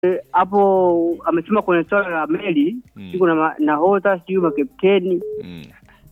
hapo amesema kwenye swala la meli Mm. sijui kuna ma- nahodha sijui makapteni Mm.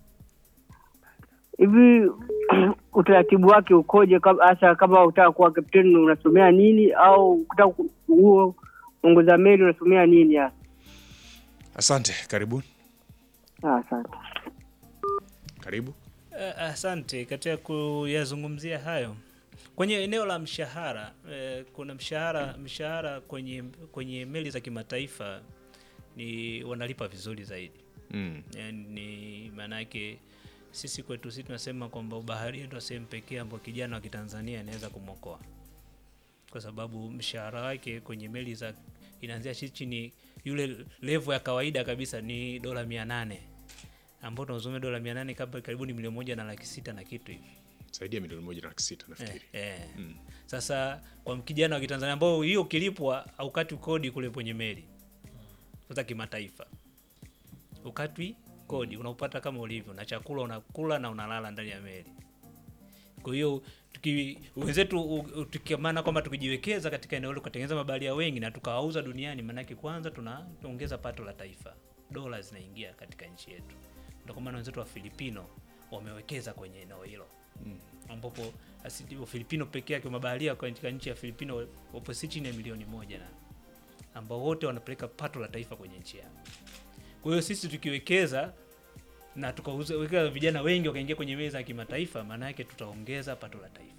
hivi utaratibu wake ukoje kab- hasa kama utaka kuwa kapteni unasomea nini au ukitaka ku- huo ongoza meli unasomea nini hasa Asante, karibu Ah, asante karibu. Eh, Asante. Katika kuyazungumzia hayo kwenye eneo la mshahara eh, kuna mshahara mshahara kwenye kwenye meli za kimataifa ni wanalipa vizuri zaidi. Mm. Yani ni maana yake sisi kwetu sisi tunasema kwamba ubaharia ndio sehemu pekee ambayo kijana wa Kitanzania anaweza kumwokoa, kwa sababu mshahara wake kwenye meli za inaanzia chi- chini, yule level ya kawaida kabisa ni dola mia nane ambao tunazungumzia dola mia nane kama karibuni milioni moja na laki sita na kitu hivi Zaidi ya milioni moja na laki sita nafikiri. eh, eh. Sasa kwa kijana wa Kitanzania ambao hiyo ukilipwa haukatwi kodi kule kwenye meli sasa kimataifa, ukatwi kodi, unaupata kama ulivyo na chakula unakula na unalala ndani ya meli. Kwa hiyo tuki- wenzetu u- u- tukiamana kwamba tukijiwekeza katika eneo hilo tukatengeneza mabaharia wengi na tukawauza duniani, maanake kwanza tunaongeza pato la taifa, dola zinaingia katika nchi yetu. Ndio kwa maana wenzetu wa Filipino wamewekeza kwenye eneo hilo ambapo asili- Wafilipino pekee yake mabaharia katika nchi ya Filipino wapo si chini ya milioni moja na ambao wote wanapeleka pato la taifa kwenye nchi yao. Kwa hiyo sisi tukiwekeza na tukaweka vijana wengi wakaingia kwenye meza ya kimataifa, maana yake tutaongeza pato la taifa.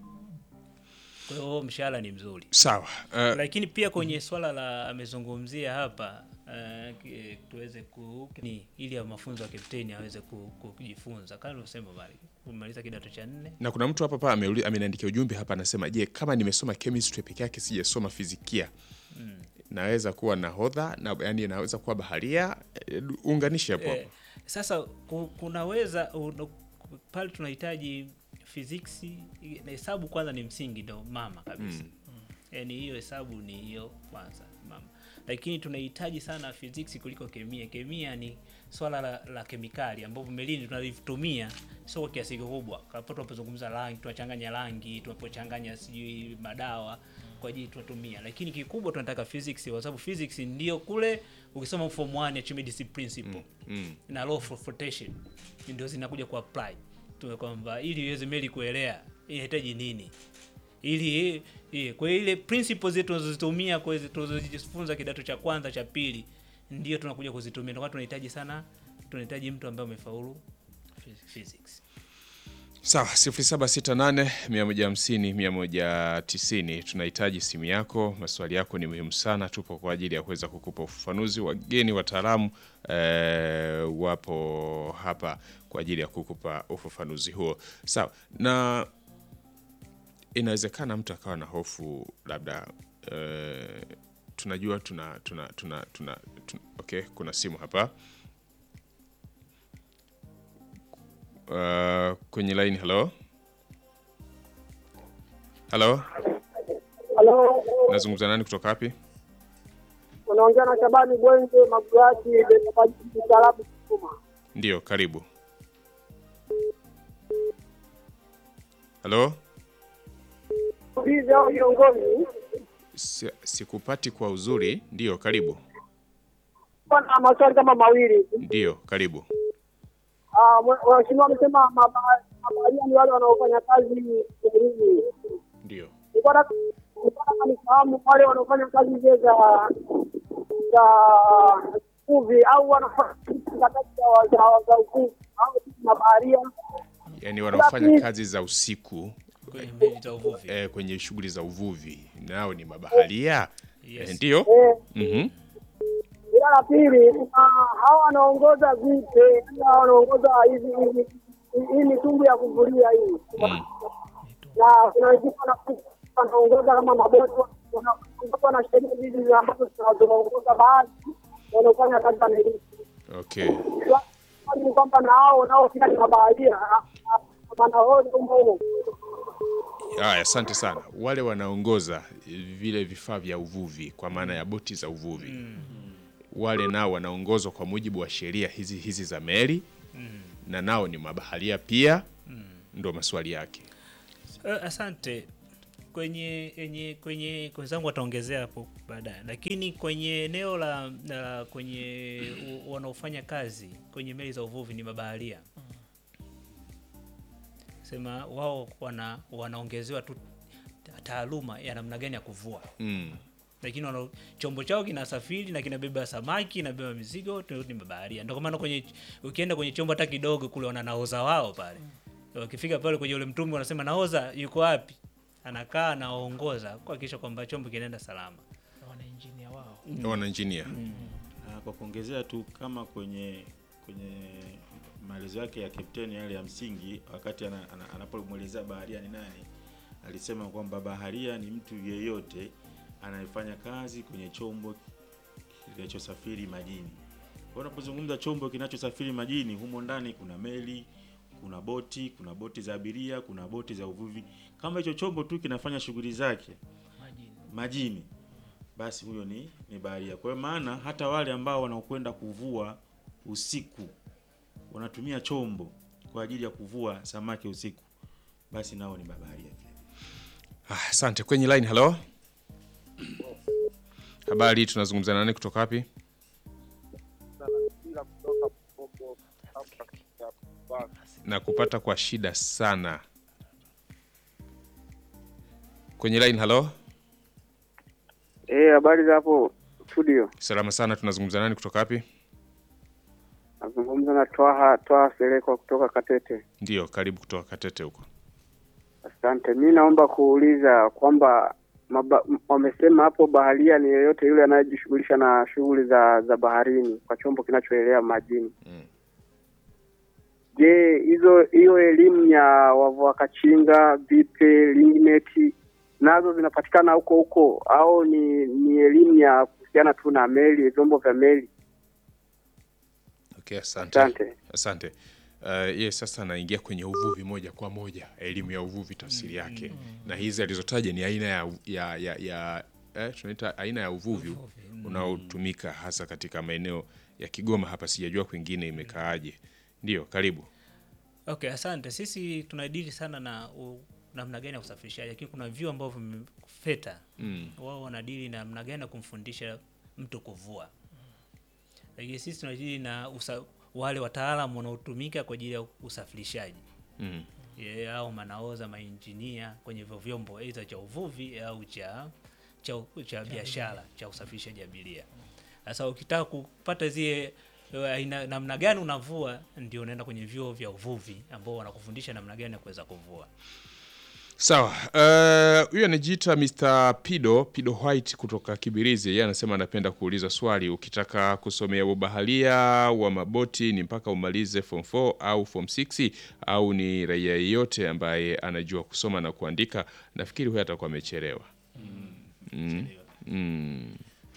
Kwa hiyo mshahara ni mzuri, Sawa. Uh, lakini pia kwenye swala la amezungumzia hapa uh, ki- tuweze ku ni ili ya mafunzo ya kapteni aweze ku- ku- kujifunza kama ulivyosema bali kumaliza kidato cha nne na kuna mtu hapa pa ameuli- ameniandikia ujumbe hapa anasema, je, kama nimesoma chemistry peke yake sijasoma fizikia naweza kuwa nahodha na yani naweza kuwa baharia? Eh, Unganishe hapo Eh, hapo. sasa ku- kunaweza un- pale tunahitaji physics na hesabu kwanza ni msingi ndo mama kabisa yaani hiyo hesabu ni hiyo kwanza mama lakini tunahitaji sana physics kuliko kemia kemia ni swala la, la kemikali ambapo melini tunalitumia sio kwa kiasi kikubwa kapo tunapozungumza rangi tunachanganya rangi tunapochanganya sijui madawa kwa ajili tunatumia lakini kikubwa tunataka physics kwa sababu physics ndio kule ukisoma form 1 Archimedes principle Mm. na law of flotation ndio zinakuja ku apply tume kwamba ili iweze meli kuelea inahitaji nini ili eh, kwa hiyo ile principles zetu tunazozitumia kwa hizo tunazojifunza kidato cha kwanza cha pili ndio tunakuja kuzitumia ndio maana tunahitaji sana tunahitaji mtu ambaye amefaulu phys- physics Sawa, 0768 150 190. Tunahitaji simu yako, maswali yako ni muhimu sana. Tupo kwa ajili ya kuweza kukupa ufafanuzi. Wageni wataalamu eh, wapo hapa kwa ajili ya kukupa ufafanuzi huo. Sawa, na inawezekana mtu akawa na hofu labda eh, tunajua tuna, tuna, tuna, tuna, tuna okay, kuna simu hapa Uh, kwenye line hello hello Halo, nazungumza nani kutoka wapi unaongea na Shabani Bwenje Magurati mtaalamu Sukuma. ndio karibu hello Uliza hao viongozi Si- sikupati kwa uzuri ndio karibu bwana, maswali kama mawili. ndio karibu Ah, mwe- Waheshimiwa wamesema maba- mabaharia ni wale wanaofanya kazi baharini. ndio Nilikuwa nataka nilikuwa nataka nifahamu wale wanaofanya kazi zile za za uvuvi au wanafanya kazi za za- za uvuvi au mabaharia yaani wanaofanya kazi za usiku kwenye meli za uvuvi eh, kwenye shughuli za uvuvi nao ni mabaharia Yes. eh, ndio eh, mhm Ila la pili, kuna hawa wanaongoza vipe, hawa wanaongoza hizi hizi hii mitumbu ya kuvulia hii, Mm. na kuna wengine wana- wanaongoza kama maboti, wanaongoza na sheria hizi ambazo zinaongoza baadhi wanaofanya kazi za meli. okay Swali ni kwamba na hao nao pia ni mabaharia, wanahodha humo humo. Haya, asante sana. Wale wanaongoza vile vifaa vya uvuvi kwa maana ya boti za uvuvi wale nao wanaongozwa kwa mujibu wa sheria hizi hizi za meli na nao ni mabaharia pia ndo maswali yake. Eh, asante kwenye kwenye kwenye wenzangu wataongezea hapo baadaye, lakini kwenye eneo la, la kwenye u- wanaofanya kazi kwenye meli za uvuvi ni mabaharia, sema wao wana wanaongezewa tu taaluma ya namna gani ya kuvua Mm. lakini wana, chombo chao kinasafiri na kinabeba samaki kinabeba mizigo tu ni mabaharia. Ndio kwa maana kwenye ukienda kwenye chombo hata kidogo kule wana nahodha wao pale. Wakifika pale kwenye ule mtumbi wanasema nahodha yuko wapi? Anakaa anaongoza kuhakikisha kwamba chombo kinaenda salama. na wana engineer wao wana engineer Na kwa kuongezea tu kama kwenye kwenye maelezo yake ya kapteni yale ya msingi, wakati ana- ana- anapomwelezea baharia ni nani, alisema kwamba baharia ni mtu yeyote anayefanya kazi kwenye chombo kinachosafiri majini. Kwa unapozungumza chombo kinachosafiri majini, humo ndani kuna meli, kuna boti, kuna boti za abiria, kuna boti za uvuvi. Kama hicho chombo tu kinafanya shughuli zake majini majini basi huyo ni, ni baharia. Kwa hiyo maana hata wale ambao wanaokwenda kuvua usiku wanatumia chombo kwa ajili ya kuvua samaki usiku, basi nao ni mabaharia pia. Ah, asante kwenye line halo habari tunazungumza nani kutoka wapi na kupata kwa shida sana kwenye line halo Eh, habari za hapo studio. salama sana tunazungumza nani kutoka wapi Nazungumza na Twaha Twaha Selekwa kutoka Katete. ndio karibu kutoka katete huko Asante. Mi naomba kuuliza kwamba maba- m- wamesema hapo baharia ni yeyote yule anayejishughulisha na shughuli za za baharini kwa chombo kinachoelea majini. Mm. Je, hizo hiyo elimu ya wavua kachinga, vipe, lingneti nazo zinapatikana huko huko au ni ni elimu ya kuhusiana tu na meli, vyombo vya meli? okay asante Asante. asante uh, ye sasa anaingia kwenye uvuvi moja kwa moja elimu ya uvuvi tafsiri yake na hizi alizotaja ni aina ya, ya, ya, ya eh, tunaita aina ya uvuvi unaotumika hasa katika maeneo ya kigoma hapa sijajua kwingine imekaaje ndio karibu Okay, asante. Sisi tunadili sana na u, namna gani ya usafirishaji, lakini kuna vyuo ambavyo vime- feta mm. wao wanadili na namna gani ya kumfundisha mtu kuvua, lakini sisi tunadili na usa, wale wataalamu wanaotumika kwa ajili ya usafirishaji Mm. yeah, au manaoza mainjinia kwenye hivyo vyombo aidha cha uvuvi au cha cha, cha biashara cha usafirishaji abiria. Sasa ukitaka kupata zile eh, aina namna gani unavua, ndio unaenda kwenye vyuo vya uvuvi ambao wanakufundisha namna gani ya kuweza kuvua. sawa eh, huyu anajiita Mr. Pido Pido White kutoka Kibirizi yeye anasema anapenda kuuliza swali ukitaka kusomea ubaharia wa maboti ni mpaka umalize form 4 au form 6 au ni raia yeyote ambaye anajua kusoma na kuandika nafikiri huyo atakuwa amechelewa mm. Mm.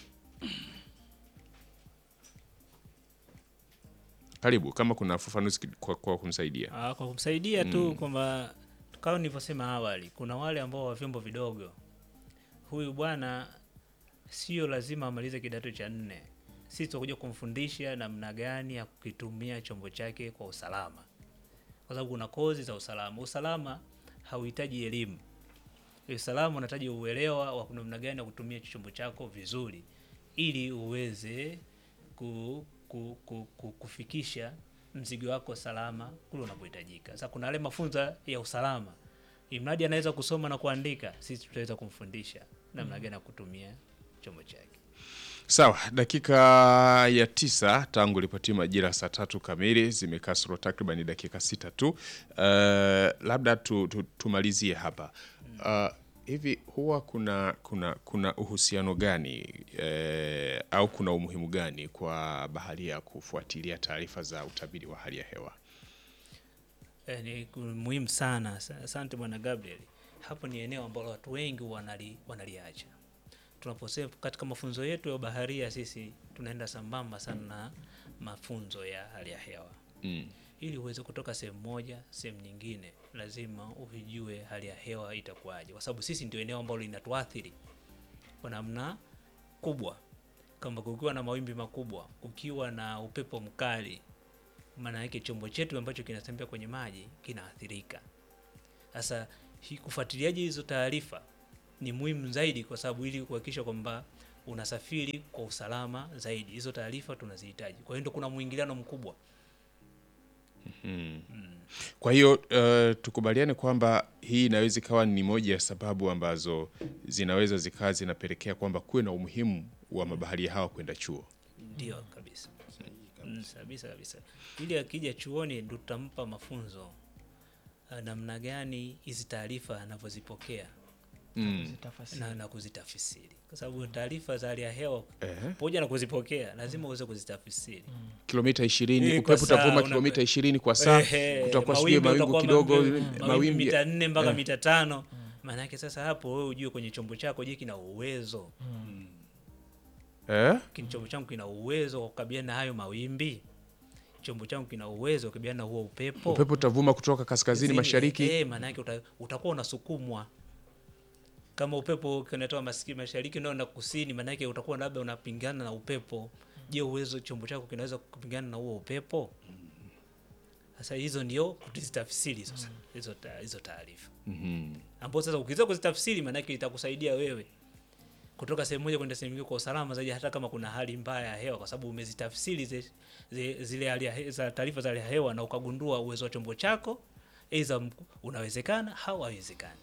karibu kama kuna ufafanuzi ki- kwa, kwa kumsaidia Ah, kwa kumsaidia tu kwamba kama nilivyosema awali, kuna wale ambao wa vyombo vidogo. Huyu bwana sio lazima amalize kidato cha nne. Sisi tutakuja kumfundisha namna gani ya kukitumia chombo chake kwa usalama, kwa sababu kuna kozi za usalama. Usalama hauhitaji elimu. Usalama unahitaji uelewa wa namna gani ya kutumia chombo chako vizuri, ili uweze ku, ku, ku, ku, kufikisha mzigo wako salama kule unapohitajika. Sasa kuna yale mafunzo ya usalama, imradi anaweza kusoma na kuandika, sisi tutaweza kumfundisha namna gani ya kutumia chombo chake. Sawa, dakika ya tisa tangu lipatia majira saa tatu kamili zimekasoro takriban dakika sita tu. Uh, labda tu, tu, tumalizie hapa uh, hivi huwa kuna kuna kuna uhusiano gani eh, au kuna umuhimu gani kwa baharia kufuatilia taarifa za utabiri wa hali ya hewa? Eh, ni ku- muhimu sana. Sa- Asante bwana Gabriel. Hapo ni eneo ambalo watu wengi wanali, wanaliacha. Tunaposema katika mafunzo yetu ya baharia, sisi tunaenda sambamba sana na mafunzo ya hali ya hewa. Mm. Ili uweze kutoka sehemu moja sehemu nyingine, lazima uvijue hali ya hewa itakuwaje, kwa sababu sisi ndio eneo ambalo linatuathiri kwa namna kubwa. Kama kukiwa na mawimbi makubwa, kukiwa na upepo mkali, maana yake chombo chetu ambacho kinatembea kwenye maji kinaathirika. Sasa hii kufuatiliaji hizo taarifa ni muhimu zaidi, kwa sababu ili kuhakikisha kwamba unasafiri kwa usalama zaidi. Hizo taarifa tunazihitaji. Kwa hiyo ndio kuna mwingiliano mkubwa. Kwa hiyo uh, tukubaliane kwamba hii inaweza ikawa ni moja ya sababu ambazo zinaweza zikawa zinapelekea kwamba kuwe na umuhimu wa mabaharia hawa kwenda chuo. Ndio kabisa. Mm, kabisa kabisa. Ili akija chuoni ndo tutampa mafunzo ah, namna gani hizi taarifa anavyozipokea Mm. Zitafasiri. na, na kuzitafsiri, kwa sababu taarifa za hali ya hewa Ehe. pamoja na kuzipokea lazima uweze kuzitafsiri. Kilomita ishirini Eh, kwa upepo saa, utavuma una- kilomita ishirini kwa saa, Ehe, utakuwa sijui mawingu utakuwa kidogo, mawimbi- mawimbi mawimbi mita nne mpaka eh. mita tano. Maana yake sasa hapo wewe ujue kwenye chombo chako, je, kina uwezo Eh? kini chombo changu kina uwezo wa kukabiliana na hayo mawimbi? Chombo changu kina uwezo wa kukabiliana na huo upepo? Upepo utavuma kutoka kaskazini Zini- mashariki. Eh, maana yake uta, utakuwa unasukumwa kama upepo unatoa masiki mashariki ndio na kusini, maana yake utakuwa labda unapingana na upepo. Je, uwezo chombo chako kinaweza kupingana na huo upepo? Sasa hizo ndio kutizitafsiri sasa hizo ta- hizo taarifa Mhm. ambao sasa ukiweza kuzitafsiri, maana yake itakusaidia wewe kutoka sehemu moja kwenda sehemu nyingine kwa usalama zaidi, hata kama kuna hali mbaya ya hewa, kwa sababu umezitafsiri zi- zi- zile hali ya he- za taarifa za hali ya hewa na ukagundua uwezo wa chombo chako aidha mk- unawezekana au haiwezekani.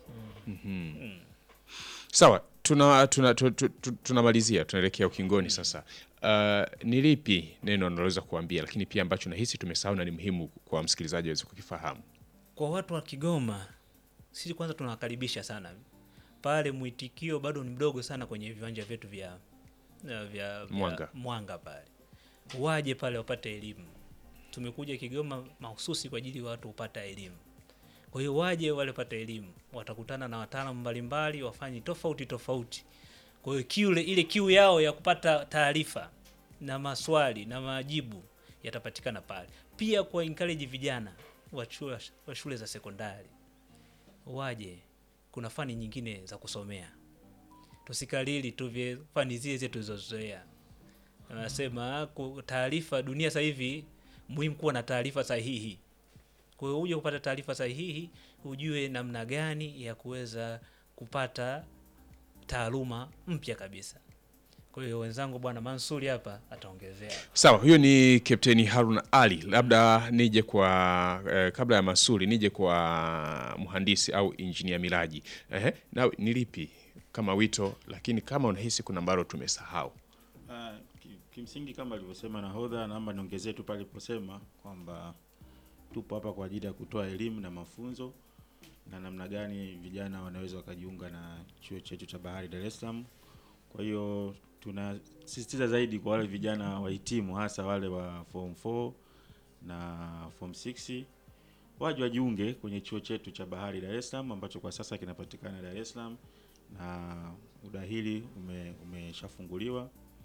Sawa, tuna tuna tu- tu- tu- tunamalizia, tunaelekea ukingoni sasa. Uh, ni lipi neno unaloweza kuambia, lakini pia ambacho nahisi tumesahau na ni muhimu kwa msikilizaji aweze kukifahamu? Kwa watu wa Kigoma, sisi kwanza tunawakaribisha sana pale. Mwitikio bado ni mdogo sana kwenye viwanja vyetu vya vya, vya Mwanga. Mwanga pale, waje pale wapate elimu. Tumekuja Kigoma mahususi kwa ajili ya watu kupata elimu. Kwa hiyo waje wale pate elimu, watakutana na wataalamu mbalimbali, wafanye tofauti tofauti. Kwa hiyo kiu ile ile kiu yao ya kupata taarifa na maswali na majibu yatapatikana pale. Pia kwa encourage vijana wa chuo- wa shule za sekondari waje, kuna fani nyingine za kusomea, tusikalili tu vye fani zile zile tulizozoea. Anasema ku- taarifa, dunia sasa hivi muhimu kuwa na taarifa sahihi. Kwa hiyo uje kupata taarifa sahihi, ujue namna gani ya kuweza kupata taaluma mpya kabisa. Kwa hiyo wenzangu, bwana Mansuri hapa ataongezea. Sawa, huyo ni Kapteni Harun Ali. Labda nije kwa eh, kabla ya Masuri nije kwa mhandisi au injinia Miraji. Ehe, na ni lipi kama wito, lakini kama unahisi kuna ambalo tumesahau. Ah, ki- kimsingi kama alivyosema nahodha, naomba niongezee tu pale aliposema kwamba tupo hapa kwa ajili ya kutoa elimu na mafunzo na namna gani vijana wanaweza wakajiunga na chuo chetu cha bahari Dar es Salaam. Kwa hiyo tunasisitiza zaidi kwa wale vijana wahitimu, hasa wale wa form 4 na form 6 waje wajiunge kwenye chuo chetu cha bahari Dar es Salaam ambacho kwa sasa kinapatikana Dar es Salaam na udahili ume, umeshafunguliwa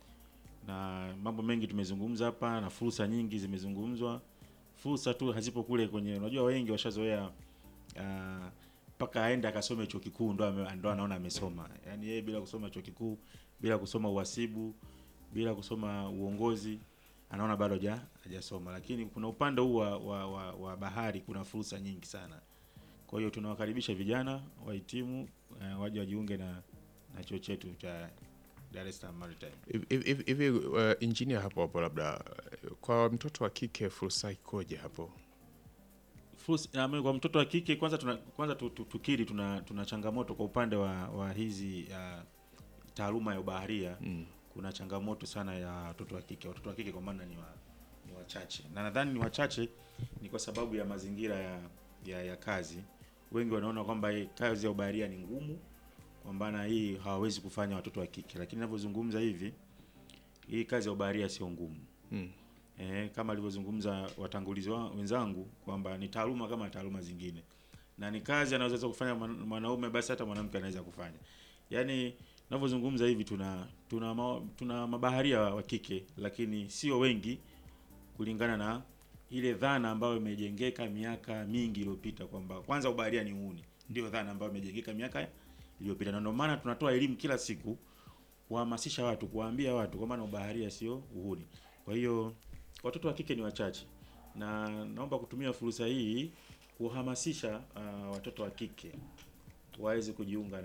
na mambo mengi tumezungumza hapa na fursa nyingi zimezungumzwa. Fursa tu hazipo kule kwenye, unajua wengi washazoea ah, mpaka aende akasome chuo kikuu ndo ame- ndo anaona amesoma. Yaani yeye bila kusoma chuo kikuu, bila kusoma uhasibu, bila kusoma uongozi anaona bado haja hajasoma, lakini kuna upande huu wa, wa, wa, wa bahari kuna fursa nyingi sana. Kwa hiyo tunawakaribisha vijana wahitimu eh, waje wajiunge na na chuo chetu cha Dar es Salaam Maritime. Hivi- hivi hivi, uh, injinia hapo hapo, labda uh, kwa mtoto wa kike fursa ikoje hapo? Fursa, na mimi kwa mtoto wa kike kwanza tuna, kwanza tu- tu- tukiri tuna, tuna changamoto kwa upande wa, wa hizi uh, taaluma ya ubaharia Mm. kuna changamoto sana ya watoto wa kike. Watoto wa kike kwa maana ni wa, ni wachache, na nadhani ni wachache ni kwa sababu ya mazingira ya, ya, ya kazi. Wengi wanaona kwamba hii kazi ya ubaharia ni ngumu, kwamba na hii hawawezi kufanya watoto wa kike, lakini ninavyozungumza hivi, hii kazi ya ubaharia sio ngumu. Mm. Eh, kama alivyozungumza watangulizi wa, wenzangu kwamba ni taaluma kama taaluma zingine, na ni kazi anaweza kufanya mwan- mwanaume, basi hata mwanamke anaweza kufanya. Yaani ninavyozungumza hivi tuna tuna, ma, tuna mabaharia wa kike, lakini sio wengi kulingana na ile dhana ambayo imejengeka miaka mingi iliyopita kwamba kwanza ubaharia ni uhuni. Ndio dhana ambayo imejengeka miaka iliyopita, na ndio maana tunatoa elimu kila siku kuhamasisha watu, kuwaambia watu kwa maana ubaharia sio uhuni. Kwa hiyo watoto wa kike ni wachache, na naomba kutumia fursa hii kuhamasisha uh, watoto wa kike waweze kujiunga na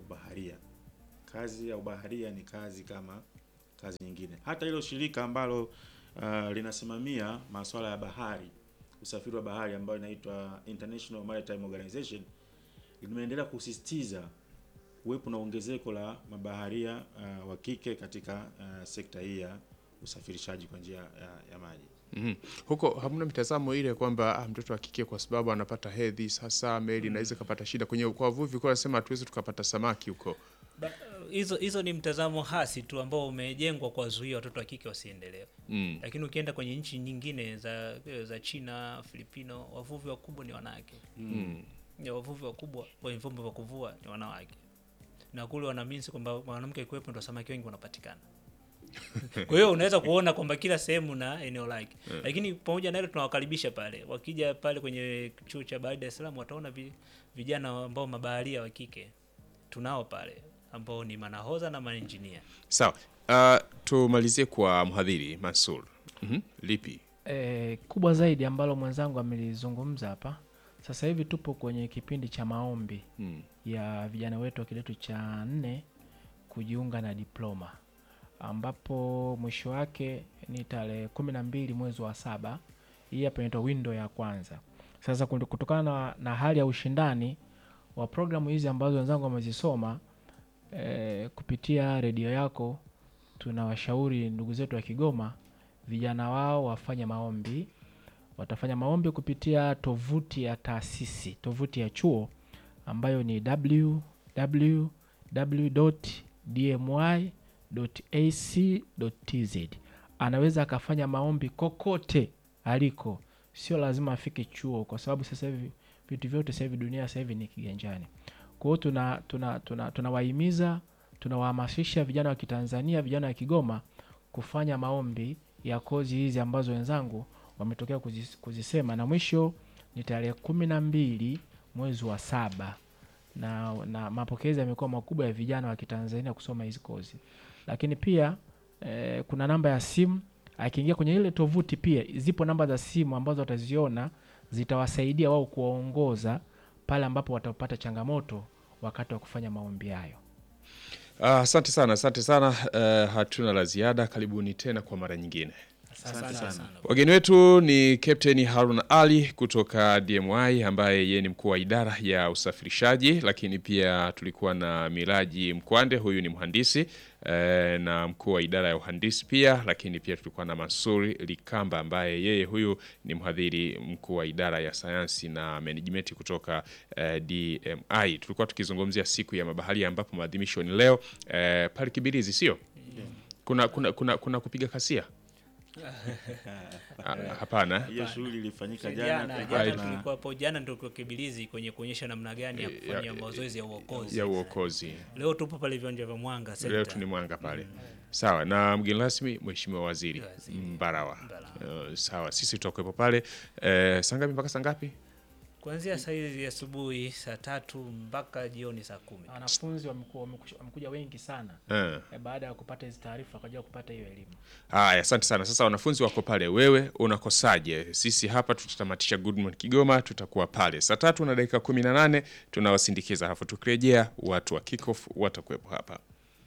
ubaharia. Kazi ya ubaharia ni kazi kama kazi nyingine. Hata hilo shirika ambalo uh, linasimamia masuala ya bahari, usafiri wa bahari ambayo inaitwa International Maritime Organization limeendelea kusisitiza uwepo na ongezeko la mabaharia uh, wa kike katika uh, sekta hii ya usafirishaji kwa njia ya, ya maji. Mhm. Huko hamna mitazamo ile kwamba ah, mtoto wa kike kwa sababu anapata hedhi sasa meli inaweza ikapata shida kwenye kwa wavuvi kwa nasema hatuwezi tukapata samaki huko. Ba- hizo hizo ni mtazamo hasi tu ambao umejengwa kwa zuia watoto wa kike wasiendelee Mm. lakini ukienda kwenye nchi nyingine za za China, Filipino, wavuvi wakubwa ni wanawake. Mm. Ya wavuvi wakubwa wenye vyombo vya kuvua ni wanawake, na kule wanaamini kwamba mwanamke akiwepo ndo samaki wengi wanapatikana. Kwa hiyo unaweza kuona kwamba kila sehemu na eneo lake, lakini pamoja na hilo tunawakaribisha pale, wakija pale kwenye chuo cha bahari Dar es Salaam wataona vi- vijana ambao mabaharia wa kike tunao pale ambao ni manahodha na maengineer. Sawa. Uh, tumalizie kwa mhadhiri Mansur. Mhm. Lipi? E, kubwa zaidi ambalo mwenzangu amelizungumza hapa, sasa hivi tupo kwenye kipindi cha maombi Mm. ya vijana wetu wa kidato cha nne kujiunga na diploma ambapo mwisho wake ni tarehe kumi na mbili mwezi wa saba. Hii hapa inaitwa window ya kwanza. Sasa kundi- kutokana na, na hali ya ushindani wa programu hizi ambazo wenzangu wamezisoma eh, kupitia redio yako, tunawashauri ndugu zetu wa Kigoma vijana wao wafanye maombi. Watafanya maombi kupitia tovuti ya taasisi, tovuti ya chuo ambayo ni www.dmy.ac.tz. Anaweza akafanya maombi kokote aliko, sio lazima afike chuo, kwa sababu sasa hivi vitu vyote sasa hivi dunia sasa hivi ni kiganjani. Kwa hiyo tuna tuna tuna tunawahimiza tunawahamasisha vijana wa Kitanzania, vijana wa Kigoma kufanya maombi ya kozi hizi ambazo wenzangu wametokea kuzis- kuzisema, na mwisho ni tarehe kumi na mbili mwezi wa saba na, na mapokezi yamekuwa makubwa ya vijana wa Kitanzania kusoma hizi kozi, lakini pia eh, kuna namba ya simu akiingia kwenye ile tovuti, pia zipo namba za simu ambazo wataziona zitawasaidia wao kuwaongoza pale ambapo watapata changamoto wakati wa kufanya maombi hayo. Ah, Asante sana, asante sana. Uh, hatuna la ziada. Karibuni tena kwa mara nyingine. Asante sana. Wageni wetu ni Captain Harun Ali kutoka DMI ambaye yeye ni mkuu wa idara ya usafirishaji, lakini pia tulikuwa na Miraji Mkwande, huyu ni mhandisi eh, na mkuu wa idara ya uhandisi pia, lakini pia tulikuwa na Mansuri Likamba ambaye yeye huyu ni mhadhiri mkuu wa idara ya sayansi na management kutoka eh, DMI. Tulikuwa tukizungumzia siku ya mabaharia ambapo maadhimisho ni leo eh, pale Kibirizi, sio? Kuna, kuna, kuna, kuna kupiga kasia? Ah, Hapana. Hiyo shughuli ilifanyika Jana jana jana tulikuwa na- tulikuwa hapo jana ndio kwa Kibilizi kwenye kuonyesha namna gani ya kufanya mazoezi ya uokozi. ya uokozi. Leo tupo pale viwanja vya Mwanga Leo Center. tu ni mwanga pale. Sawa, na mgeni rasmi Mheshimiwa Waziri Waziri. Mbarawa. Mbarawa. Uh, sawa, sisi tutakuwepo pale uh, saa ngapi mpaka saa ngapi? Kuanzia saa hizi asubuhi saa tatu mpaka jioni saa kumi. Wanafunzi wamekuwa- wamekuja wamekuja wengi sana Uh. eh, baada ya kupata hizi taarifa wakaja kupata hiyo elimu. Haya, asante sana. Sasa wanafunzi wako pale, wewe unakosaje? Sisi hapa tutatamatisha Good Morning Kigoma, tutakuwa pale saa tatu na dakika kumi na nane tunawasindikiza, halafu tukirejea watu wa kickoff watakuwepo hapa.